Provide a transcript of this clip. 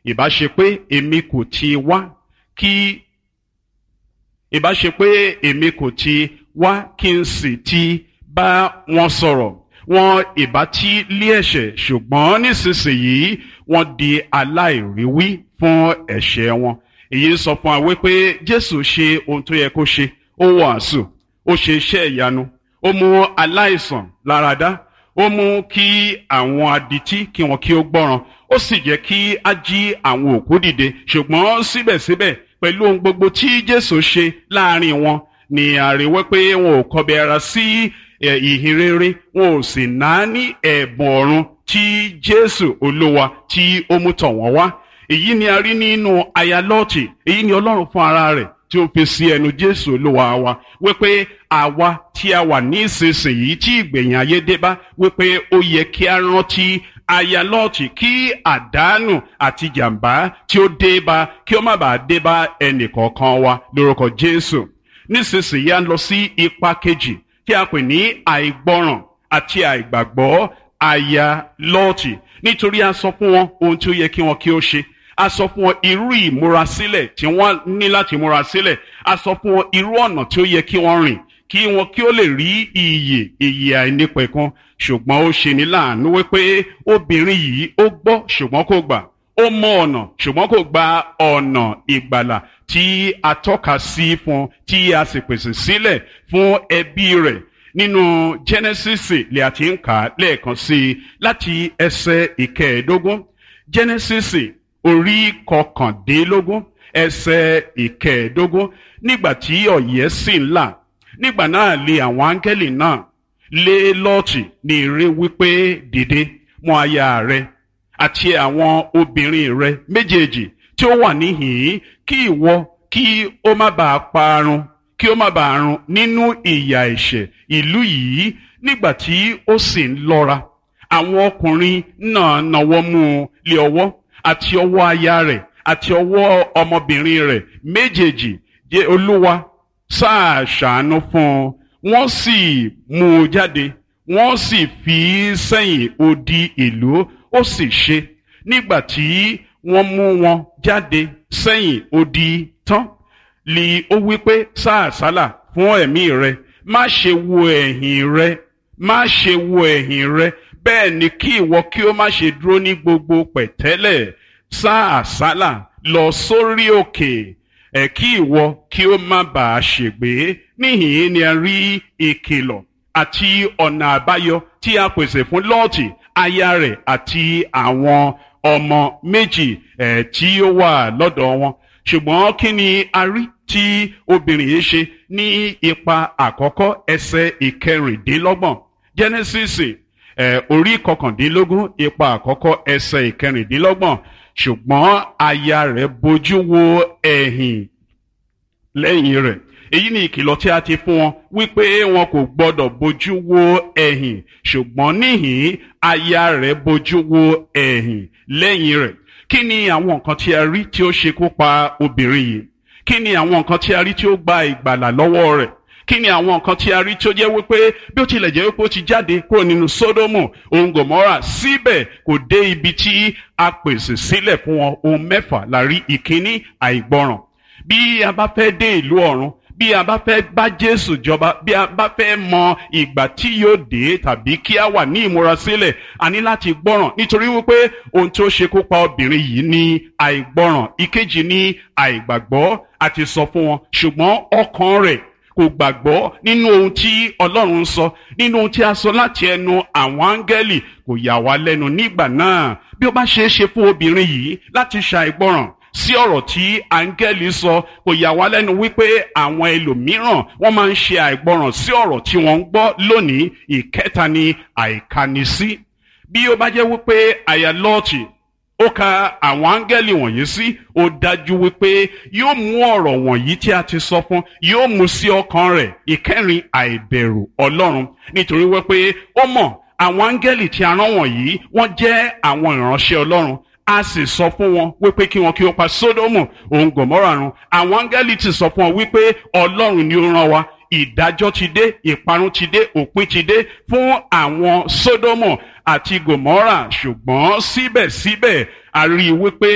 ìbá ṣe pé èmi kò ti wá kí ìbá ṣe pé èmi kò ti wá kí n sì ti bá wọn sọ̀rọ̀ wọn ìbá tí lé ẹ̀ṣẹ̀ ṣùgbọ́n nísinsìnyí wọ́n di aláìríwí fún ẹ̀ṣẹ̀ wọn èyí sọ fún wa wípé Jésù ṣe ohun tó yẹ kó ṣe ó wàásù ó ṣe iṣẹ́ ìyanu ó mú aláìsàn láradá ó mú kí àwọn adití kí wọn kí ó gbọ́ràn ó sì jẹ́ kí á jí àwọn òkú dìde ṣùgbọ́n síbẹ̀síbẹ̀ pẹ̀lú ohun gbogbo tí Jésù ṣe láàrin wọn ni àríwẹ́ pé wọn ò kọbi ara sí ìhìn rere wọn ò sì náání ẹ̀bùn ọ̀run tí Jésù Olúwa tí ó mú tọ̀ wọ́n wá èyí ni a rí nínú aya Lọ́ọ̀tì èyí ni Ọlọ́run fún ara rẹ̀ tí ó fi sí ẹnu Jésù Olúwa wa wípé àwa tí a wà ní ìsinsìnyí tí ìgbẹ̀yìn ayé dé bá wípé ó yẹ kí a rántí aya Lọ́ọ̀tì kí àdánù àti jàǹbá tí ó dé bá kí ó má bàa dé bá ẹnìkọ̀ọ̀kan wa lórúkọ Jésù nísinsìnyí a ń lọ sí ipa kejì tí a pè ní àìgbọràn àti àìgbàgbọ́ aya Lọ́ọ̀tì nítorí a sọ fún wọn ohun tí ó yẹ kí wọn kí ó ṣe a sọ fún wọn irú ìmúrasílẹ̀ tí wọ́n ní láti múra sílẹ̀ a sọ fún wọn irú ọ̀nà tí ó yẹ kí wọ́n rìn kí wọn kí ó lè rí iyè iyè àìnípẹ̀kun ṣùgbọ́n ó ṣe ní láàánú wípé obìnrin yìí ó gbọ́ ṣùgbọ́n kò gbà ó mọ ọ̀nà ṣùgbọ́n kò gba ọ̀nà ìgbàlà tí a tọ́ka sí fún tí a sì pèsè sílẹ̀ fún ẹbí rẹ̀ nínú Genesis lè àti ń kà á lẹ́ẹ̀kan sí i láti ẹsẹ̀ ìkẹẹ̀ẹ́dógún Genesis orí kọkàndínlógún ẹsẹ̀ ìkẹẹ̀ẹ́dógún nígbà tí ọ̀yẹ́ sì ń là nígbà náà lé àwọn áńgẹ́lì náà lé lọ́ọ̀tì ní ire wípé dìde mú aya rẹ àti àwọn obìnrin rẹ méjèèjì tí ó wà níhìn-ín kí ìwọ kí ó má bàa parun kí ó má bàa run nínú ìyà ẹ̀ṣẹ̀ ìlú yìí nígbà tí ó sì ń lọ́ra àwọn ọkùnrin náà nawọ́ mú un lé ọwọ́ àti ọwọ́ aya rẹ̀ àti ọwọ́ ọmọbìnrin rẹ̀ méjèèjì jẹ́ olúwa sáà ṣàánú fún un wọ́n sì mú un jáde wọ́n sì fi í sẹ́yìn odi ìlú ó sì ṣe nígbà tí wọ́n mú wọn jáde sẹ́yìn odi tán lì ó wí pé sáà sálà fún ẹ̀mí rẹ má ṣe wo ẹ̀yìn rẹ má ṣe wo ẹ̀yìn rẹ bẹ́ẹ̀ ni kí ìwọ kí ó má ṣe dúró ní gbogbo pẹ̀tẹ́lẹ̀ sá àsálà lọ sórí òkè ẹ̀ kí ìwọ kí ó má bàa ṣègbé níhìn ni a rí ìkìlọ̀ àti ọ̀nà àbáyọ tí a pèsè fún lọ́ọ̀tì aya rẹ̀ àti àwọn ọmọ méjì ẹ̀ tí ó wà lọ́dọ̀ wọn ṣùgbọ́n kí ni a rí tí obìnrin yìí ṣe ní ipa àkọ́kọ́ ẹsẹ̀ ìkẹrìndínlọ́gbọ̀n Genesis ẹ̀ orí kọkàndínlógún ipa àkọ́kọ́ ẹsẹ̀ ìkẹrìndínlọ́gbọ̀n ṣùgbọ́n aya rẹ̀ bojú wo ẹ̀yìn lẹ́yìn rẹ̀ èyí ni ìkìlọ̀ tí a ti fún wọn wípé wọn kò gbọdọ̀ bojú wo ẹ̀yìn ṣùgbọ́n níhìn aya rẹ̀ bojú wo ẹ̀yìn lẹ́yìn rẹ̀ kí ni àwọn nǹkan tí a rí tí ó ṣekú pa obìnrin yìí kí ni àwọn nǹkan tí a rí tí ó gba ìgbàlà lọ́wọ́ rẹ̀ kí ni àwọn nǹkan tí a rí tí ó jẹ́ wípé bí ó tilẹ̀ jẹ́ wípé ó ti jáde kúrò nínú Sódómù òun Gòmórà síbẹ̀ kò dé ibi tí a pèsè sílẹ̀ fún wọn ohun mẹ́fà la rí ìkíní àìgbọràn bí a bá fẹ́ dé ìlú ọ̀run bí a bá fẹ́ bá Jésù jọba bí a bá fẹ́ mọ ìgbà tí yóò dé tàbí kí a wà ní ìmúrasílẹ̀ a ní láti gbọ́ràn nítorí wípé ohun tí ó ṣekú pa obìnrin yìí ní àìgbọ́ràn ìkejì ní àìgbàgbọ́ àti sọ fún wọn ṣùgbọ́n ọkàn rẹ̀ kò gbàgbọ́ nínú ohun tí Ọlọ́run sọ nínú ohun tí a sọ láti ẹnu àwọn áńgẹ́lì kò yà wá lẹ́nu nígbà náà bí ó bá ṣeé ṣe fún obìnrin yìí láti ṣàìgbọ́ràn sí ọ̀rọ̀ tí áńgẹ́lì sọ kò yà wá lẹ́nu wípé àwọn ẹlòmíràn wọ́n máa ń ṣe àìgbọràn sí ọ̀rọ̀ tí wọ́n ń gbọ́ lónìí ìkẹta ni àìkanisí bí ó bá jẹ́ wípé àyà lọ́ọ̀tì ó ka àwọn áńgẹ́lì wọ̀nyí sí ó dájú wípé yóò mú ọ̀rọ̀ wọ̀nyí tí a ti sọ fún yóò mú sí ọkàn rẹ̀ ìkẹrin àìbẹ̀rù ọlọ́run nítorí wípé ó mọ̀ àwọn áńgẹ́lì tí a rán wọ̀nyí wọ́n jẹ́ àwọn ìránṣẹ́ ọlọ́run a sì sọ fún wọn wípé kí wọn kí ó pa sódómù òun gòmórà run àwọn áńgẹ́lì ti sọ fún wọn wípé ọlọ́run ni ó rán wa ìdájọ́ ti dé ìparun ti dé òpin ti dé fún àwọn sódómù àti gòmórà ṣùgbọ́n síbẹ̀síbẹ̀ a rí i wípé